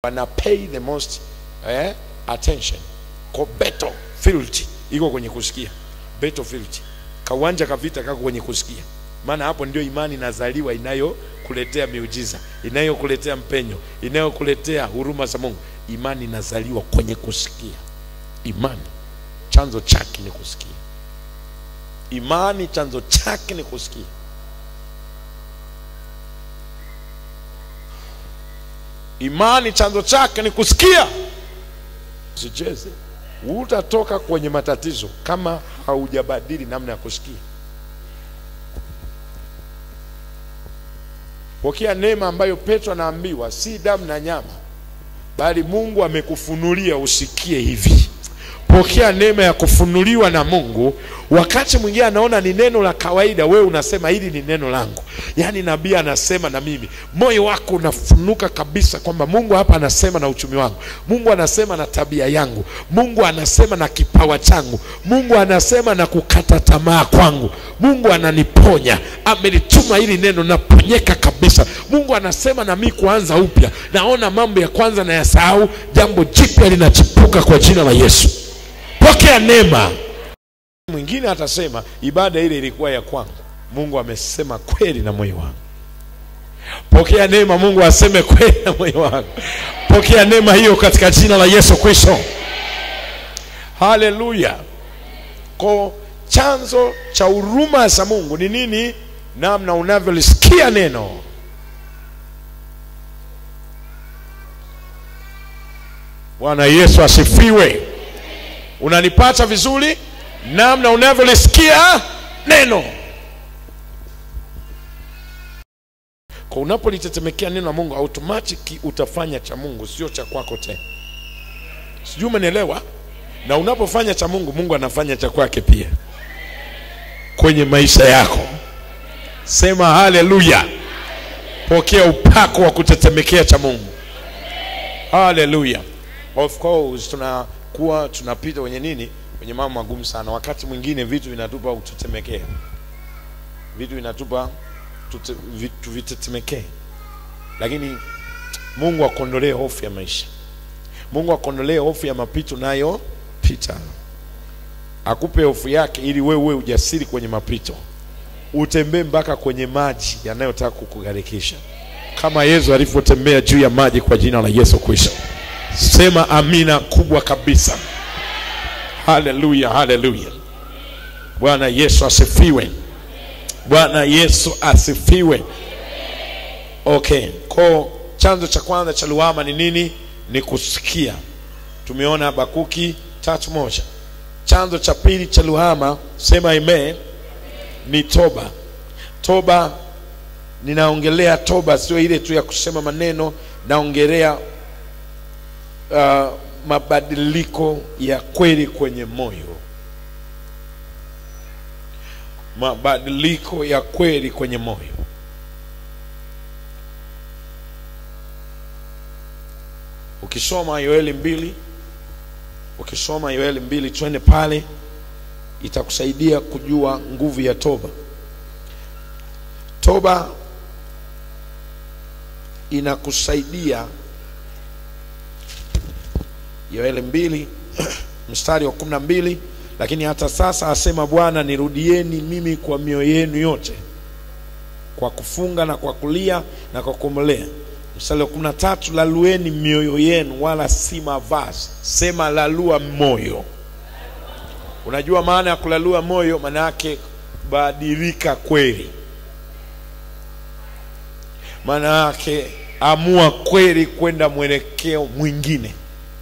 wana pay the most eh, attention ko battlefield iko kwenye kusikia battlefield kawanja ka vita kako kwenye kusikia maana hapo ndio imani inazaliwa inayokuletea miujiza inayokuletea mpenyo inayokuletea huruma za mungu imani inazaliwa kwenye kusikia imani chanzo chake ni kusikia imani chanzo chake ni kusikia imani chanzo chake ni kusikia usicheze utatoka kwenye matatizo kama haujabadili namna ya kusikia pokea neema ambayo petro anaambiwa si damu na nyama bali mungu amekufunulia usikie hivi pokea neema ya kufunuliwa na mungu wakati mwingine anaona ni neno la kawaida wewe unasema hili ni neno langu yaani nabii anasema na mimi moyo wako unafunuka kabisa kwamba mungu hapa anasema na uchumi wangu mungu anasema na tabia yangu mungu anasema na kipawa changu mungu anasema na kukata tamaa kwangu mungu ananiponya amenituma hili neno naponyeka kabisa mungu anasema na mi kuanza upya naona mambo ya kwanza na yasahau jambo jipya linachipuka kwa jina la yesu pokea neema mwingine atasema ibada ile ilikuwa ya kwangu mungu amesema kweli na moyo wangu pokea neema mungu aseme kweli na moyo wangu pokea neema hiyo katika jina la yesu kristo haleluya ko chanzo cha huruma za mungu ni nini namna unavyolisikia neno bwana yesu asifiwe unanipata vizuri namna unavyolisikia neno kwa unapolitetemekea neno la mungu automatiki utafanya cha mungu sio cha kwako tena sijui umenielewa na unapofanya cha mungu mungu anafanya cha kwake pia kwenye maisha yako sema haleluya pokea upako wa kutetemekea cha mungu haleluya of course tunakuwa tunapita kwenye nini kwenye mambo magumu sana wakati mwingine vitu vinatupa kutetemekea vitu vinatupa tute- vi- tuvitetemekee lakini mungu akuondolee hofu ya maisha mungu akuondolee hofu ya mapito nayo pita akupe hofu yake ili wewe uwe ujasiri kwenye mapito utembee mpaka kwenye maji yanayotaka kukugharikisha kama yesu alivyotembea juu ya maji kwa jina la yesu kristo sema amina kubwa kabisa haleluya haleluya bwana yesu asifiwe bwana yesu asifiwe okay ko chanzo cha kwanza cha luama ni nini ni kusikia tumeona habakuki tatu moja chanzo cha pili cha luhama sema amen ni toba toba ninaongelea toba sio ile tu ya kusema maneno naongelea uh, mabadiliko ya kweli kwenye moyo mabadiliko ya kweli kwenye moyo ukisoma yoeli mbili ukisoma yoeli mbili twende pale itakusaidia kujua nguvu ya toba toba inakusaidia yoeli mbili mstari wa kumi na mbili lakini hata sasa asema bwana nirudieni mimi kwa mioyo yenu yote kwa kufunga na kwa kulia na kwa kumlea mstari wa kumi na tatu lalueni mioyo yenu wala si mavazi sema lalua moyo unajua maana ya kulalua moyo maana yake badilika kweli maana yake amua kweli kwenda mwelekeo mwingine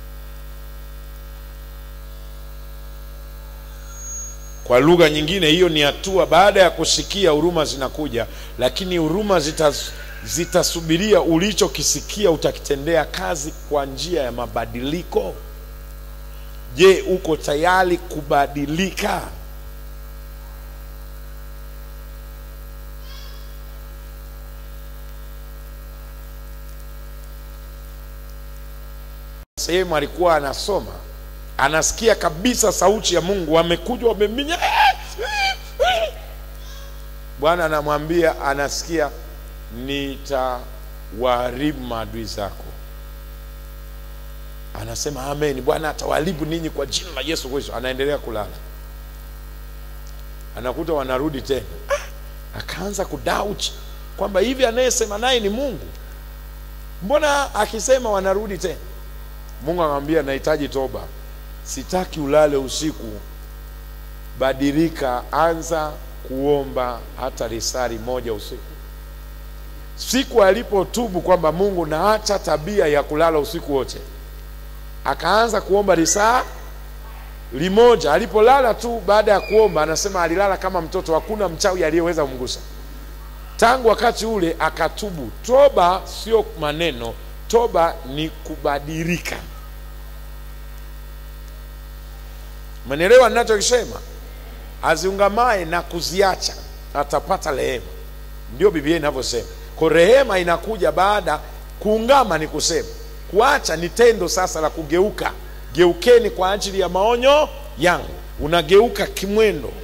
kwa lugha nyingine hiyo ni hatua baada ya kusikia huruma zinakuja lakini huruma zitas, zitasubiria ulichokisikia utakitendea kazi kwa njia ya mabadiliko je uko tayari kubadilika sehemu alikuwa anasoma anasikia kabisa sauti ya mungu wamekuja wameminya bwana anamwambia anasikia nitawaharibu maadui zako anasema amen, Bwana atawalibu ninyi kwa jina la Yesu Kristo. Anaendelea kulala, anakuta wanarudi tena. Ah, akaanza kudoubt kwamba hivi anayesema naye ni Mungu, mbona akisema wanarudi tena? Mungu akamwambia nahitaji toba, sitaki ulale usiku, badilika, anza kuomba hata risari moja usiku. Siku alipotubu kwamba Mungu, naacha tabia ya kulala usiku wote, akaanza kuomba risaa limoja. Alipolala tu baada ya kuomba, anasema alilala kama mtoto, hakuna mchawi aliyeweza kumgusa. Tangu wakati ule akatubu. Toba sio maneno, toba ni kubadilika. Mnaelewa ninachokisema? Aziungamaye na kuziacha atapata rehema, ndio Biblia inavyosema. Kwa rehema inakuja baada kuungama, ni kusema kuacha ni tendo sasa la kugeuka. Geukeni kwa ajili ya maonyo yangu, unageuka kimwendo.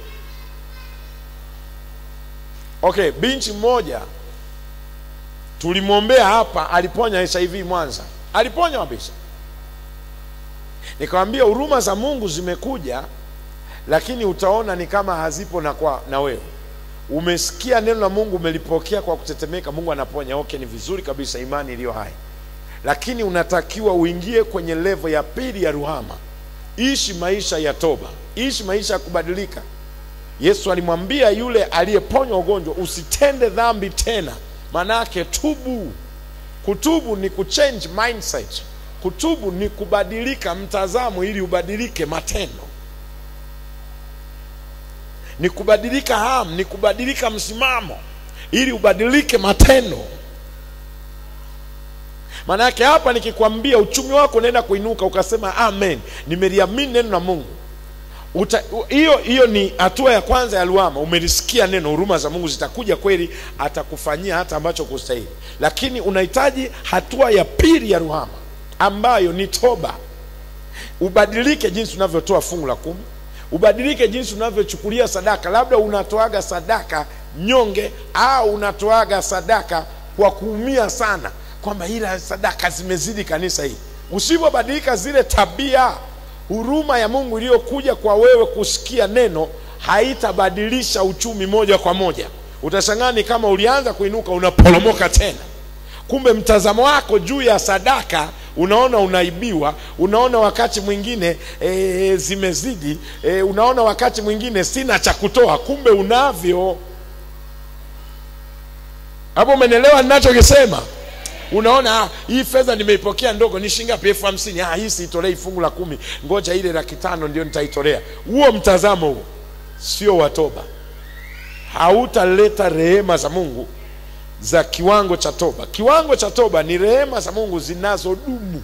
Okay, binti mmoja tulimwombea hapa, aliponya HIV Mwanza, aliponya kabisa. Nikamwambia huruma za Mungu zimekuja, lakini utaona ni kama hazipo na kwa na wewe umesikia neno la Mungu, umelipokea kwa kutetemeka, Mungu anaponya. Okay, ni vizuri kabisa, imani iliyo hai, lakini unatakiwa uingie kwenye levo ya pili ya ruhama. Ishi maisha ya toba, ishi maisha ya kubadilika. Yesu alimwambia yule aliyeponywa ugonjwa, usitende dhambi tena. Manake tubu. Kutubu ni kuchange mindset. Kutubu ni kubadilika mtazamo ili ubadilike matendo, ni kubadilika hamu, ni kubadilika msimamo ili ubadilike matendo. Manake hapa nikikwambia uchumi wako unaenda kuinuka, ukasema amen, nimeliamini neno la Mungu hiyo hiyo ni hatua ya kwanza ya luama. Umelisikia neno, huruma za Mungu zitakuja kweli, atakufanyia hata ambacho kustahili. Lakini unahitaji hatua ya pili ya ruhama, ambayo ni toba. Ubadilike jinsi unavyotoa fungu la kumi, ubadilike jinsi unavyochukulia sadaka. Labda unatoaga sadaka nyonge, au unatoaga sadaka kwa kuumia sana, kwamba ila sadaka zimezidi kanisa hii. Usipobadilika zile tabia huruma ya Mungu iliyokuja kwa wewe kusikia neno haitabadilisha uchumi moja kwa moja. Utashangaa ni kama ulianza kuinuka unaporomoka tena. Kumbe mtazamo wako juu ya sadaka unaona unaibiwa, unaona wakati mwingine e, zimezidi e, unaona wakati mwingine sina cha kutoa, kumbe unavyo. Hapo umenielewa ninachokisema? Unaona, ah, hii fedha nimeipokea ndogo, ni shilingi ngapi? elfu hamsini. Ah, hii siitolei fungu la kumi, ngoja ile laki tano ndio nitaitolea. Huo mtazamo huo sio wa toba, hautaleta rehema za Mungu za kiwango cha toba. Kiwango cha toba ni rehema za Mungu zinazodumu,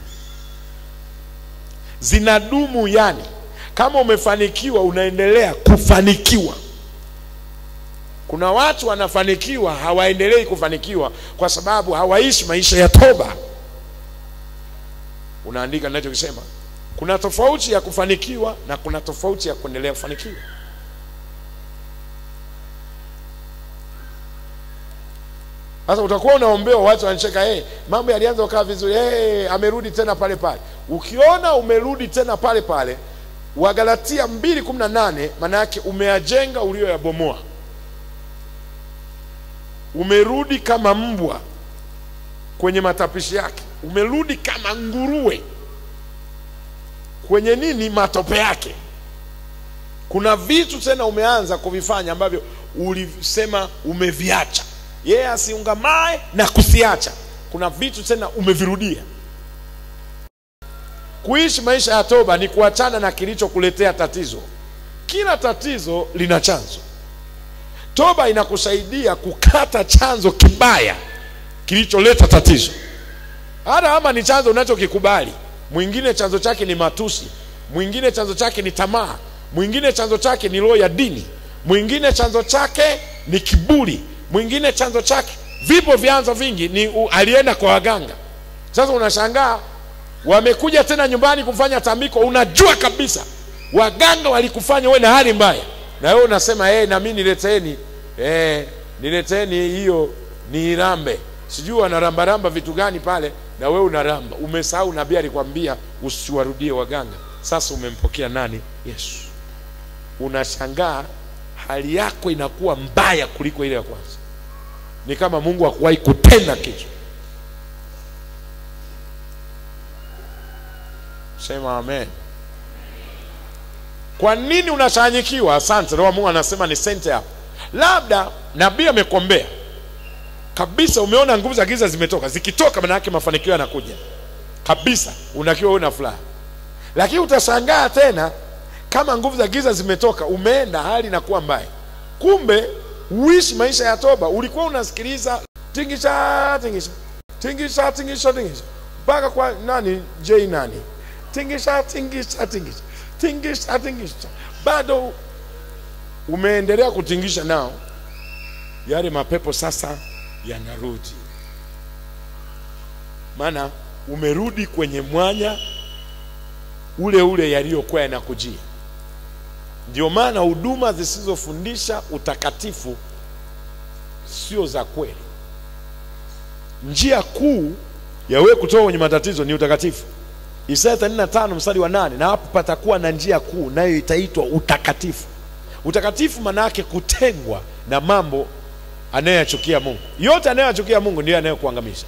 zinadumu. Yani kama umefanikiwa, unaendelea kufanikiwa. Kuna watu wanafanikiwa hawaendelei kufanikiwa kwa sababu hawaishi maisha ya toba. Unaandika ninachokisema? Kuna tofauti ya kufanikiwa na kuna tofauti ya kuendelea kufanikiwa. Sasa utakuwa unaombewa, watu wanacheka, hey, mambo yalianza kukaa vizuri, hey, amerudi tena pale pale. Ukiona umerudi tena pale pale, Wagalatia mbili kumi na nane maana yake umeyajenga ulioyabomoa umerudi kama mbwa kwenye matapishi yake, umerudi kama nguruwe kwenye nini, matope yake. Kuna vitu tena umeanza kuvifanya ambavyo ulisema umeviacha. Yeye asiungamae na kusiacha, kuna vitu tena umevirudia. Kuishi maisha ya toba ni kuachana na kilichokuletea tatizo. Kila tatizo lina chanzo. Toba inakusaidia kukata chanzo kibaya kilicholeta tatizo, hata kama ni chanzo unachokikubali. Mwingine chanzo chake ni matusi, mwingine chanzo chake ni tamaa, mwingine chanzo chake ni roho ya dini, mwingine chanzo chake ni kiburi, mwingine chanzo chake, vipo vyanzo vingi, ni u, alienda kwa waganga. Sasa unashangaa wamekuja tena nyumbani kufanya tambiko, unajua kabisa waganga walikufanya uwe na hali mbaya na wewe unasema hey, na mimi nileteni eh, nileteni hiyo ni irambe sijui wanarambaramba vitu gani pale, na wewe unaramba. Umesahau nabii alikwambia usiwarudie waganga. Sasa umempokea nani? Yesu. Unashangaa hali yako inakuwa mbaya kuliko ile ya kwanza. Ni kama Mungu hakuwahi kutenda kitu. Sema amen. Kwa nini unachanyikiwa? Asante. Roho wa Mungu anasema ni sente hapo. Labda nabii amekombea kabisa, umeona nguvu za giza zimetoka. Zikitoka maana yake mafanikio yanakuja kabisa, unakiwa una furaha. Lakini utashangaa tena kama nguvu za giza zimetoka, umeenda hali inakuwa mbaya. Kumbe uishi maisha ya toba. Ulikuwa unasikiliza tingisha tingisha tingisha tingisha tingisha mpaka kwa nani J nani tingisha tingisha tingisha tingisha tingisha, bado umeendelea kutingisha nao, yale mapepo sasa yanarudi, maana umerudi kwenye mwanya ule ule yaliyokuwa yanakujia. Ndio maana huduma zisizofundisha utakatifu sio za kweli. Njia kuu ya wewe kutoka kwenye matatizo ni utakatifu. Isaya 35 mstari wa nane, na hapo patakuwa na njia kuu, nayo itaitwa utakatifu. Utakatifu maana yake kutengwa na mambo anayoyachukia Mungu. Yote anayoyachukia Mungu ndiyo anayokuangamisha.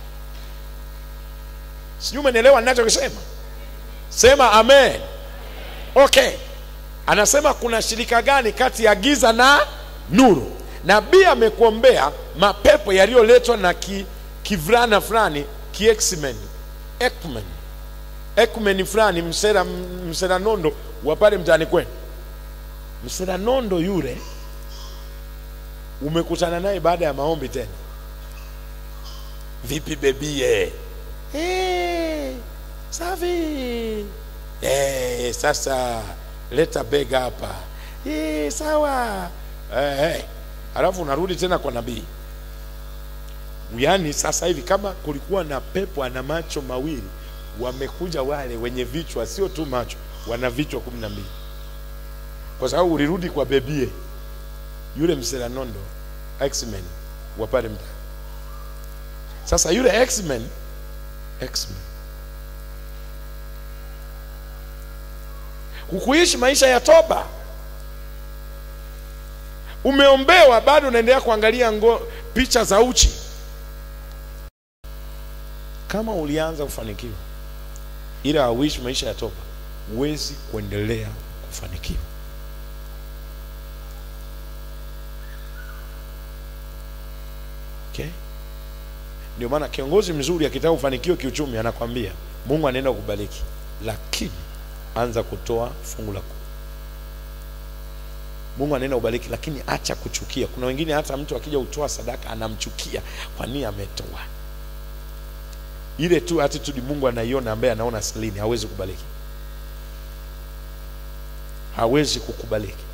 Sijui umenielewa ninachokisema? Sema amen. Okay, anasema kuna shirika gani kati ya giza na nuru? Nabii amekuombea mapepo yaliyoletwa na ki, kivulana fulani kiexmen ekmen ekmen fulani msera msera nondo wa pale mtaani kwenu. Msera nondo yule umekutana naye baada ya maombi tena, vipi bebie? Hey, safi hey, sasa leta bega hapa hey, sawa hey, hey. Alafu unarudi tena kwa nabii. Yaani sasa hivi kama kulikuwa na pepo ana macho mawili, wamekuja wale wenye vichwa, sio tu macho, wana vichwa kumi na mbili, kwa sababu ulirudi kwa bebie yule mseranondo X-Men wa pale mtaa. Sasa yule X-Men X-Men hukuishi maisha ya toba, umeombewa, bado unaendelea kuangalia ngo, picha za uchi. Kama ulianza kufanikiwa ila hauishi maisha ya toba, huwezi kuendelea kufanikiwa. Okay? Ndio maana kiongozi mzuri akitaka kufanikiwa kiuchumi anakwambia Mungu anaenda kukubariki, lakini anza kutoa fungu la kumi. Mungu anaenda kubariki, lakini acha kuchukia. Kuna wengine hata mtu akija kutoa sadaka anamchukia kwa nini ametoa. Ile tu attitude Mungu anaiona, ambaye anaona silini, hawezi kubariki, hawezi kukubariki.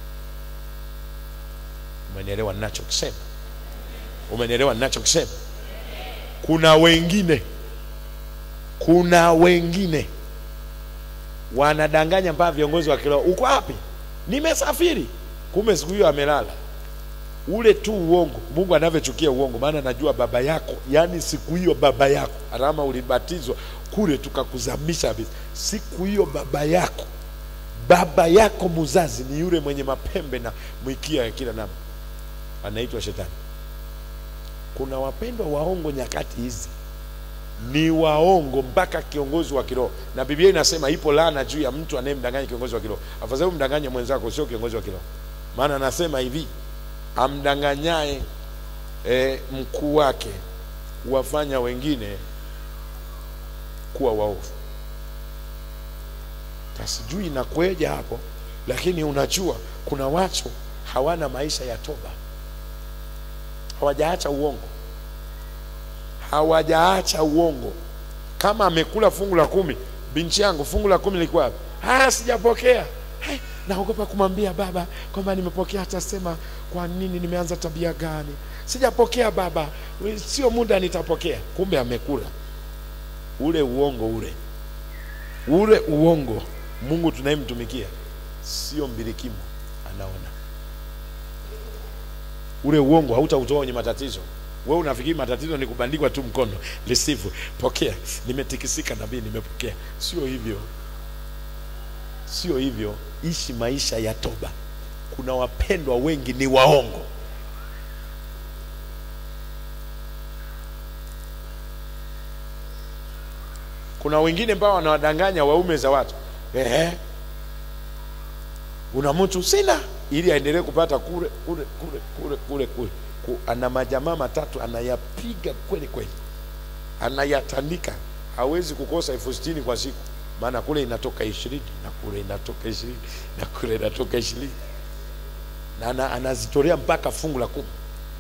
Umenielewa ninachokisema? Umenielewa ninachokisema? Kuna wengine, kuna wengine wanadanganya mpaka viongozi wa kiroho, uko wapi? Nimesafiri, kumbe siku hiyo amelala. Ule tu uongo. Mungu anavyochukia uongo, maana najua baba yako, yaani siku hiyo baba yako, alama ulibatizwa kule tukakuzamisha kabisa. Siku hiyo baba yako, baba yako mzazi ni yule mwenye mapembe na mwikia ya kila namna, anaitwa Shetani. Kuna wapendwa waongo nyakati hizi, ni waongo mpaka kiongozi wa kiroho, na Biblia inasema ipo laana juu ya mtu anayemdanganya kiongozi wa kiroho. Afadhali umdanganye mwenzako, sio kiongozi wa kiroho, maana anasema hivi, amdanganyaye e, mkuu wake huwafanya wengine kuwa waovu. Sijui inakweja hapo, lakini unajua kuna watu hawana maisha ya toba hawajaacha uongo, hawajaacha uongo. Kama amekula fungu la kumi, binti yangu, fungu la kumi lilikuwa wapi? Ah, sijapokea. Hey, naogopa kumwambia baba kwamba nimepokea, atasema kwa nini, nimeanza tabia gani? Sijapokea baba, sio muda nitapokea. Kumbe amekula ule uongo, ule ule uongo. Mungu tunayemtumikia sio mbilikimo, anaona ule uongo hautautoa kwenye matatizo, wewe unafikiri matatizo ni kubandikwa tu mkono receive pokea nimetikisika nabii nimepokea sio hivyo sio hivyo ishi maisha ya toba kuna wapendwa wengi ni waongo kuna wengine ambao wanawadanganya waume za watu ehe una mtu sina ili aendelee kupata kule kule kule kule kule kule Ku- ana majamaa matatu anayapiga kweli kweli anayatandika hawezi kukosa elfu sitini kwa siku maana kule inatoka ishirini na kule inatoka ishirini na kule inatoka ishirini na ana, anazitolea mpaka fungu la kumi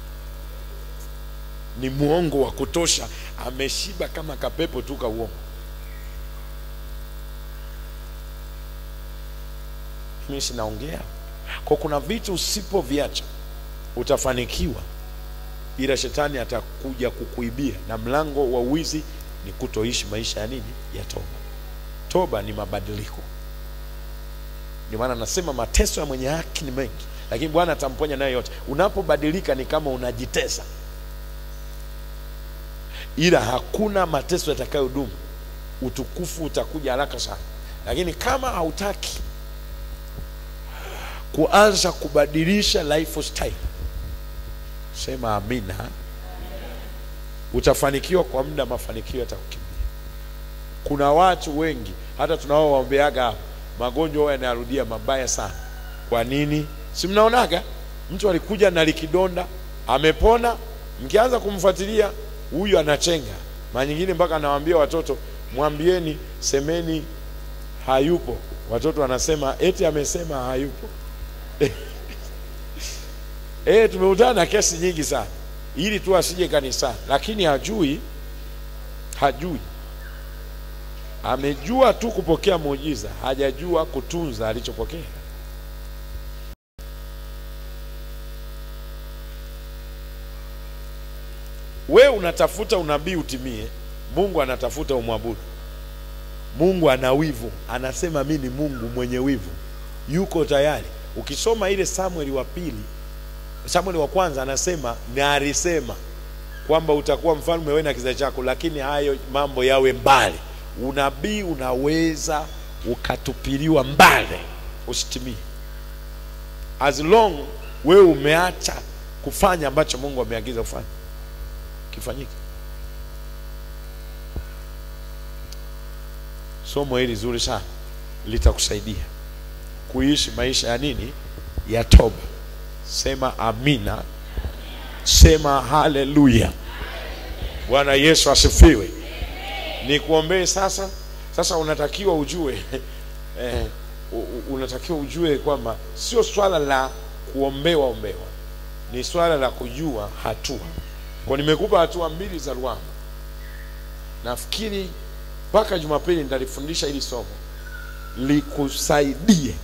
ni mwongo wa kutosha ameshiba kama kapepo tu ka uongo mimi sinaongea kwa kuna vitu usipoviacha utafanikiwa ila shetani atakuja kukuibia na mlango wa wizi ni kutoishi maisha ya nini ya toba toba ni mabadiliko ndio maana nasema mateso ya mwenye haki ni mengi lakini bwana atamponya nayo yote unapobadilika ni kama unajitesa ila hakuna mateso yatakayodumu utukufu utakuja haraka sana lakini kama hautaki kuanza kubadilisha lifestyle sema amina utafanikiwa kwa muda mafanikio yatakukimbia kuna watu wengi hata tunaowaombeaga hapa magonjwa huwa yanarudia mabaya sana kwa nini si mnaonaga mtu alikuja na likidonda amepona mkianza kumfuatilia huyu anachenga mara nyingine mpaka anawaambia watoto mwambieni semeni hayupo watoto wanasema eti amesema hayupo Eh, tumekutana na kesi nyingi sana ili tu asije kanisani, lakini hajui, hajui, amejua tu kupokea muujiza, hajajua kutunza alichopokea. We unatafuta unabii utimie, Mungu anatafuta umwabudu. Mungu ana wivu, anasema mi ni Mungu mwenye wivu, yuko tayari. Ukisoma ile Samueli wa pili Samueli wa kwanza anasema na alisema kwamba utakuwa mfalme wewe na kizazi chako, lakini hayo mambo yawe mbali. Unabii unaweza ukatupiliwa mbali, usitimie, as long wewe umeacha kufanya ambacho Mungu ameagiza ufanye kifanyike. Somo hili zuri sana litakusaidia kuishi maisha ya nini, ya toba. Sema amina, sema haleluya. Bwana Yesu asifiwe. Nikuombee sasa. Sasa unatakiwa ujue eh, u- u- unatakiwa ujue kwamba sio swala la kuombewa ombewa, ni swala la kujua hatua. Kwa nimekupa hatua mbili za Rwanda, nafikiri mpaka Jumapili nitalifundisha hili somo likusaidie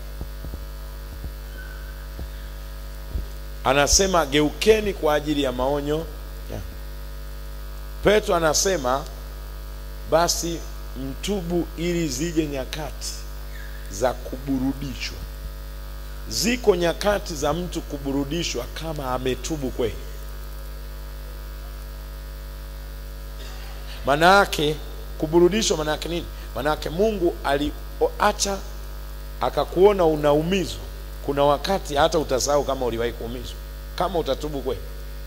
anasema geukeni kwa ajili ya maonyo ya. Petro anasema basi mtubu ili zije nyakati za kuburudishwa. Ziko nyakati za mtu kuburudishwa kama ametubu kweli. Maana yake kuburudishwa, maana yake nini? Maana yake Mungu aliacha akakuona unaumizwa kuna wakati hata utasahau kama uliwahi kuumizwa, kama utatubu kweli.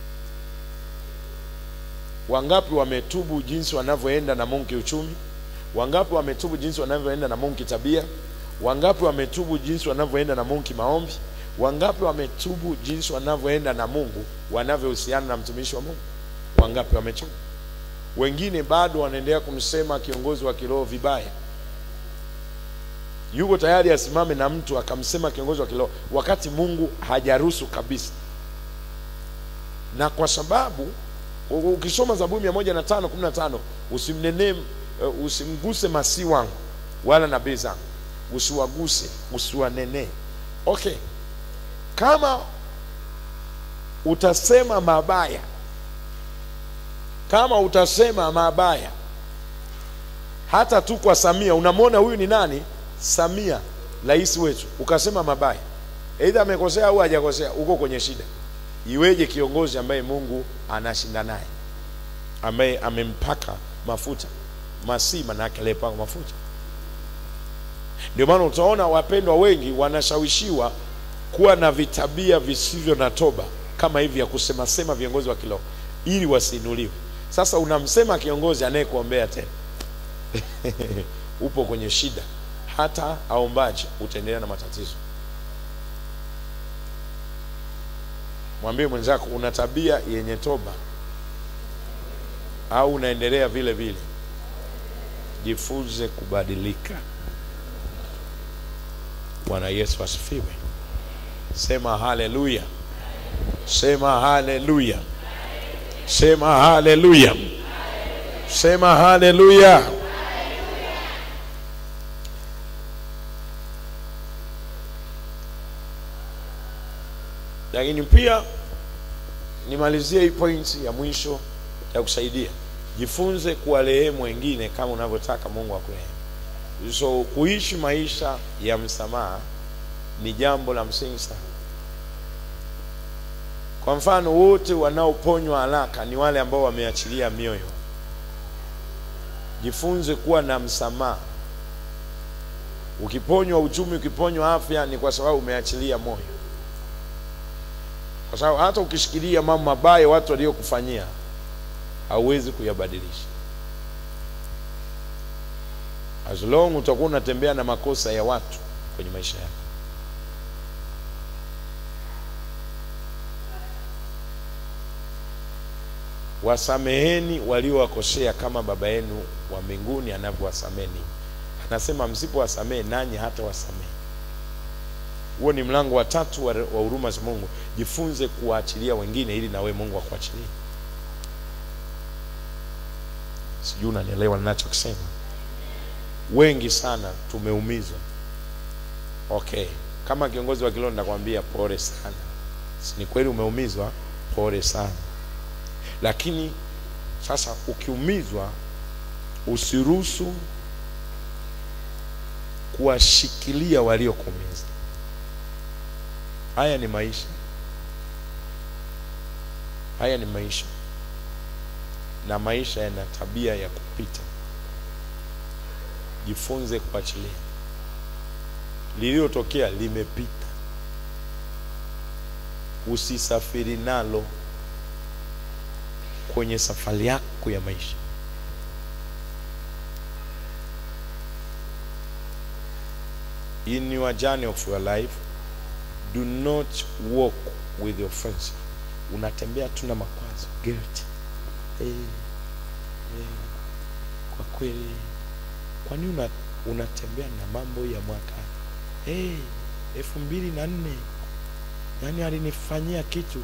Wangapi wametubu jinsi wanavyoenda na Mungu kiuchumi? Wangapi wametubu jinsi wanavyoenda na Mungu kitabia? Wangapi wametubu jinsi wanavyoenda na Mungu kimaombi? Wangapi wametubu jinsi wanavyoenda na Mungu wanavyohusiana na mtumishi wa Mungu? Wangapi wametubu? Wengine bado wanaendelea kumsema kiongozi wa kiroho vibaya yuko tayari asimame na mtu akamsema kiongozi wa kiroho wakati Mungu hajaruhusu kabisa. Na kwa sababu u- ukisoma Zaburi mia moja na tano kumi na tano usimnenee uh, usimguse masi wangu wala nabii zangu, usiwaguse usiwanenee. Okay, kama utasema mabaya, kama utasema mabaya hata tu kwa Samia, unamwona huyu ni nani? Samia, rais wetu, ukasema mabaya, aidha amekosea au hajakosea, uko kwenye shida. iweje kiongozi ambaye mungu anashinda naye ambaye amempaka mafuta masi manake aliyepaka mafuta ndio maana utaona wapendwa wengi wanashawishiwa kuwa na vitabia visivyo na toba kama hivi ya kusema sema viongozi wa kiroho ili wasiinuliwe sasa unamsema kiongozi anayekuombea tena upo kwenye shida hata aombaje utaendelea na matatizo mwambie mwenzako una tabia yenye toba au unaendelea vile vile jifunze kubadilika bwana yesu asifiwe sema haleluya sema haleluya sema haleluya sema haleluya lakini pia nimalizie hii pointi ya mwisho ya kusaidia jifunze kuwarehemu wengine kama unavyotaka mungu akurehemu so kuishi maisha ya msamaha ni jambo la msingi sana kwa mfano wote wanaoponywa haraka ni wale ambao wameachilia mioyo jifunze kuwa na msamaha ukiponywa uchumi ukiponywa afya ni kwa sababu umeachilia moyo kwa sababu hata ukishikilia mambo mabaya watu waliokufanyia hauwezi kuyabadilisha as long utakuwa unatembea na makosa ya watu kwenye maisha yako wasameheni waliowakosea kama baba yenu wa mbinguni anavyowasamehe ninyi anasema msipowasamehe nanyi hata wasamehe huo ni mlango wa tatu wa wa huruma za mungu jifunze kuwaachilia wengine ili nawe mungu akuachilie sijui unanielewa ninachokisema wengi sana tumeumizwa okay kama kiongozi wa kiroho nakwambia pole sana si ni kweli umeumizwa pole sana lakini sasa ukiumizwa usiruhusu kuwashikilia waliokuumiza haya ni maisha haya ni maisha na maisha yana tabia ya kupita jifunze kuachilia lililotokea limepita usisafiri nalo kwenye safari yako ya maisha in your journey of your life do not walk with the offense unatembea tu na makwazo guilt hey, hey, kwa kweli kwani una, unatembea na mambo ya mwaka hey, elfu mbili na nne yaani alinifanyia kitu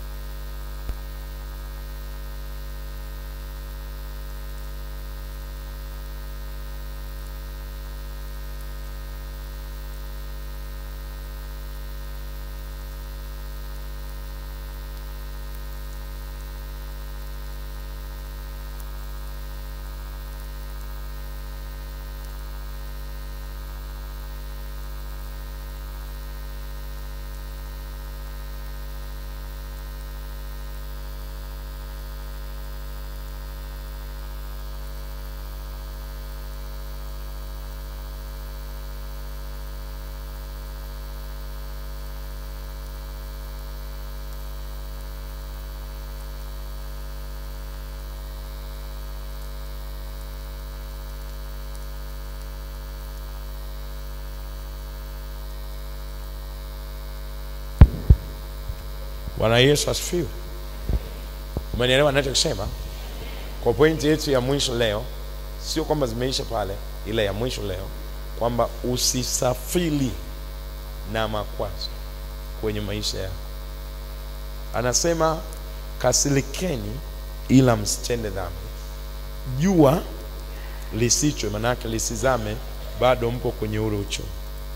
bwana yesu asifiwe umenielewa nachokisema kwa pointi yetu ya mwisho leo sio kwamba zimeisha pale ila ya mwisho leo kwamba usisafiri na makwazo kwenye maisha yako anasema kasilikeni ila msitende dhambi jua lisichwe manake lisizame bado mpo kwenye ule uchovu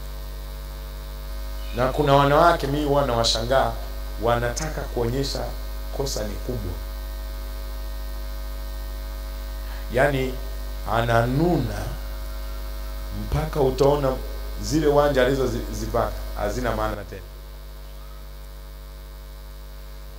na kuna wanawake mii huwa nawashangaa wanataka kuonyesha kosa ni kubwa yaani ananuna mpaka utaona zile wanja alizozipata hazina maana tena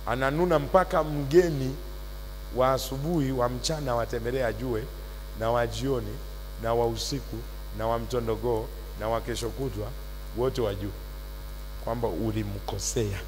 ananuna mpaka mgeni wa asubuhi wa mchana watembelea ajue, na wa jioni na wa usiku na wa mtondogoo na wa kesho kutwa wote wajue kwamba ulimkosea.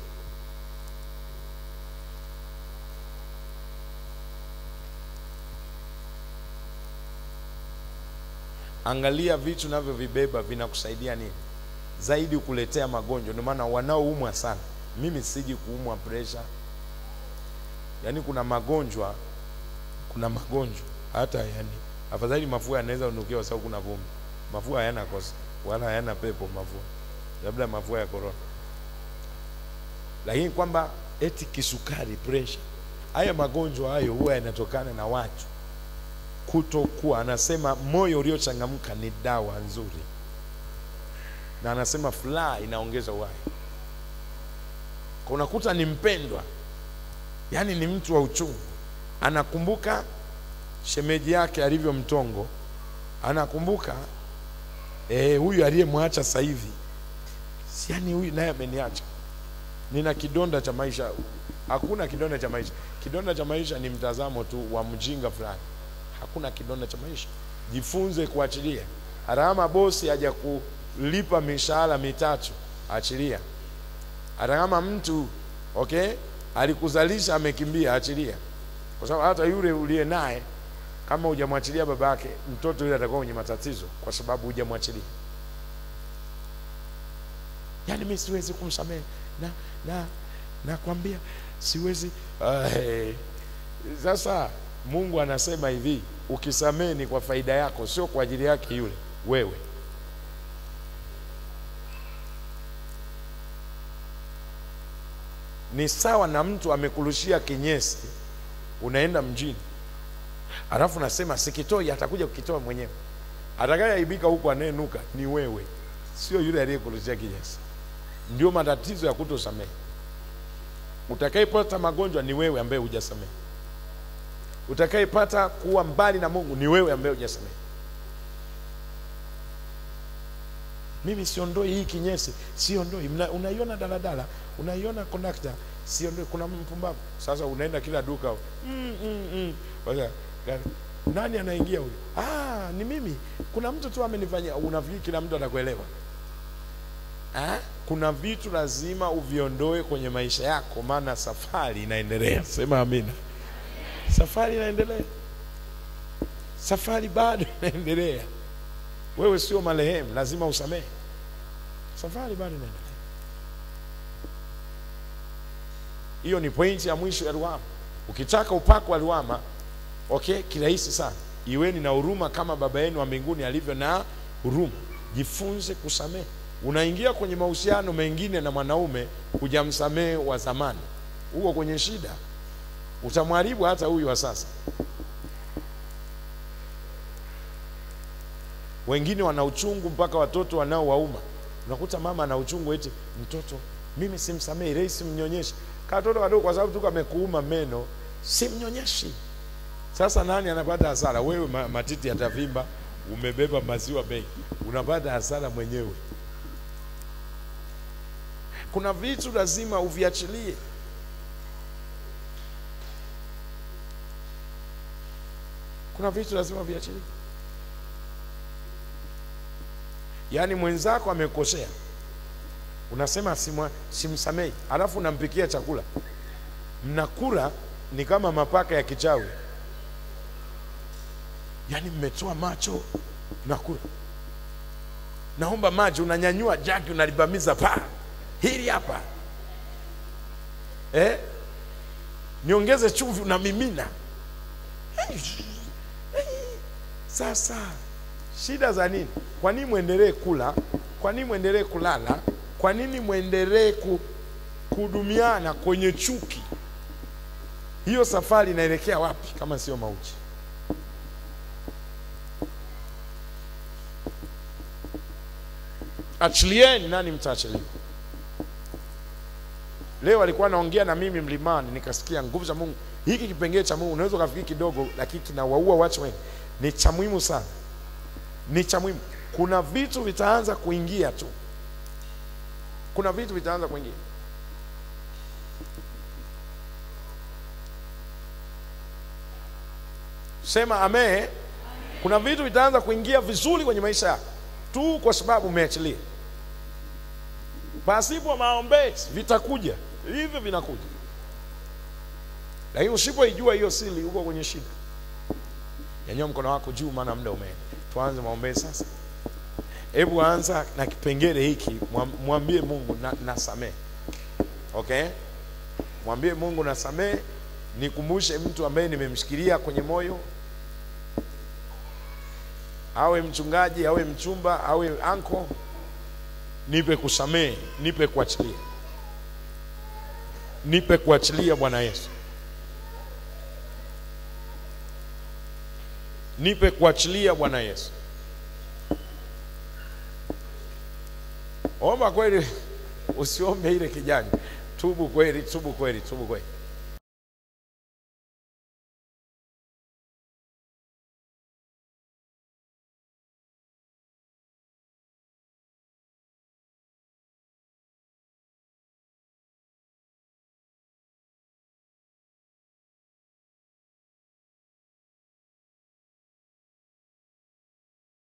Angalia vitu navyovibeba vinakusaidia nini zaidi, kuletea magonjwa. Ndio maana wanaoumwa sana, mimi siji kuumwa pressure, yaani kuna magonjwa, kuna magonjwa hata yani, afadhali mafua yanaweza unukia kwa sababu kuna vumbi. Mafua hayana kosa wala hayana pepo, mafua labda mafua ya korona, lakini kwamba eti kisukari, pressure, haya magonjwa hayo huwa yanatokana na watu kutokuwa. Anasema moyo uliochangamka ni dawa nzuri, na anasema furaha inaongeza uhai. Kwa unakuta ni mpendwa, yaani ni mtu wa uchungu, anakumbuka shemeji yake alivyo mtongo, anakumbuka eh, huyu aliyemwacha sasa hivi, si yaani huyu naye ameniacha, nina kidonda cha maisha. Hakuna kidonda cha maisha. Kidonda cha maisha ni mtazamo tu wa mjinga fulani. Hakuna kidonda cha maisha. Jifunze kuachilia. Harama bosi haja kulipa mishahara mitatu, achilia. Hata kama mtu okay, alikuzalisha amekimbia, achilia, kwa sababu hata yule uliye naye kama hujamwachilia baba yake, mtoto yule atakuwa kwenye matatizo, kwa sababu hujamwachilia. Yaani mimi siwezi kumsamehe na na nakwambia siwezi. Uh, sasa Mungu anasema hivi, ukisamehe ni kwa faida yako, sio kwa ajili yake yule wewe. Ni sawa na mtu amekurushia kinyesi, unaenda mjini, alafu nasema sikitoi, atakuja kukitoa mwenyewe. Atakayeaibika huko anayenuka ni wewe, sio yule aliyekurushia kinyesi. Ndio matatizo ya kutosamehe. Utakayepata magonjwa ni wewe ambaye hujasamehe. Utakayepata kuwa mbali na Mungu ni wewe ambaye hujasamehe. Mimi siondoi hii kinyesi, siondoi. Mna- Unaiona daladala, unaiona kondakta, siondoi. Kuna mpumbavu. Sasa unaenda kila duka mm, mm, mm. Wasa, gari, nani anaingia huyu? Ah, ni mimi. Kuna mtu tu amenifanyia. Unafikiri kila mtu anakuelewa? Ah, kuna vitu lazima uviondoe kwenye maisha yako, maana safari inaendelea. Sema amina. Safari inaendelea, safari bado inaendelea. Wewe sio marehemu, lazima usamehe. Safari bado inaendelea. Hiyo ni pointi ya mwisho ya Ruhama. Ukitaka upako wa Ruhama, okay, kirahisi sana. Iweni na huruma kama Baba yenu wa mbinguni alivyo na huruma. Jifunze kusamehe. Unaingia kwenye mahusiano mengine na mwanaume, hujamsamehe wa zamani, huko kwenye shida, utamharibu hata huyu wa sasa. Wengine wana uchungu mpaka watoto wanaowauma. Unakuta mama ana uchungu eti mtoto, mimi simsamehi, rei simnyonyeshi. Katoto kadogo kwa sababu tu kamekuuma meno, simnyonyeshi. Sasa nani anapata hasara? Wewe ma- matiti yatavimba, umebeba maziwa mengi, unapata hasara mwenyewe. Kuna vitu lazima uviachilie. Kuna vitu lazima uviachilie. Yaani mwenzako amekosea, unasema simwa- simsamehi, alafu unampikia chakula, mnakula ni kama mapaka ya kichawi, yaani mmetoa macho, mnakula. Naomba maji, unanyanyua jagi, unalibamiza pa hili hapa eh? Niongeze chumvi, unamimina. Sasa shida za nini? Kwa nini mwendelee kula? Kwa nini mwendelee kulala? Kwa nini mwendelee ku, kuhudumiana kwenye chuki? Hiyo safari inaelekea wapi kama sio mauti? Achilieni, nani mtaachilia? Leo alikuwa anaongea na mimi mlimani, nikasikia nguvu za Mungu. Hiki kipengele cha Mungu unaweza ukafikiri kidogo, lakini kinawaua watu wengi. Ni cha muhimu sana, ni cha muhimu. Kuna vitu vitaanza kuingia tu, kuna vitu vitaanza kuingia. Sema amen. Kuna vitu vitaanza kuingia vizuri kwenye maisha yako tu kwa sababu umeachilia. Pasipo maombezi vitakuja hivyo, vinakuja, lakini usipoijua hiyo siri, uko kwenye shida. Nyanyua mkono wako juu, maana muda umeenda. Tuanze maombezi sasa. Hebu anza na kipengele hiki, mwam- mwambie Mungu na, nasamehe. Okay, mwambie Mungu nasamehe, nikumbushe mtu ambaye nimemshikilia kwenye moyo, awe mchungaji, awe mchumba, awe anko, nipe kusamehe, nipe kuachilia, nipe kuachilia Bwana Yesu, nipe kuachilia Bwana Yesu. Omba kweli, usiombe ile kijanja. Tubu kweli, tubu kweli, tubu kweli.